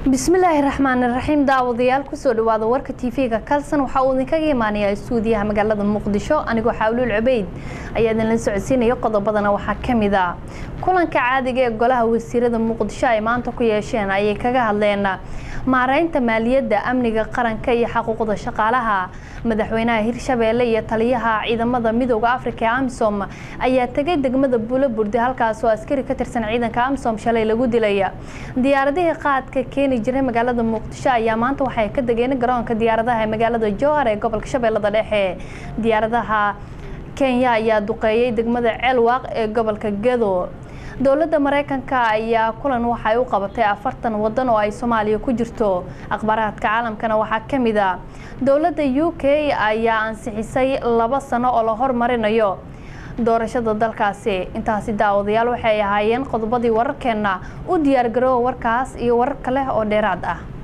bismillaahi raxmaan raxiim daawadayaal kusoo dhawaada warka tv-ga kalsan waxaa uu idinkaga imaanayaa stuudiyaha magaalada muqdisho anigoo xaawluul cubeyd ayaa idinla socodsiinaya qodobadana waxaa kamid a kulanka caadiga ee golaha wasiirada muqdisho ay maanta ku yeesheen ayay kaga hadleen maareynta maaliyadda amniga qaranka iyo xaquuqda shaqaalaha madaxweynaha hirshabeelle iyo taliyaha ciidamada midooda afrika ee amisom ayaa tegay degmada buulo burde halkaas oo askari ka tirsan ciidanka amisom shalay lagu dilay diyaaradihii qaadka keeni jiray magaalada muqdisho ayaa maanta waxay ka degeen garoonka diyaaradaha ee magaalada jowhar ee gobolka shabeellada dhexe diyaaradaha kenya ayaa duqeeyay degmada ceelwaaq ee gobolka gedo dowladda mareykanka ayaa kulan waxay u qabatay afartan wadan oo ay soomaaliya ku jirto akhbaaraadka caalamkana waxaa ka mid a dowladda u k ayaa ansixisay laba sano oo la hormarinayo doorashada dalkaasi intaasi daawadayaal waxay ahaayeen qodobadii wararkeenna u diyaargaroowa warkaas iyo warar kale oo dheeraad ah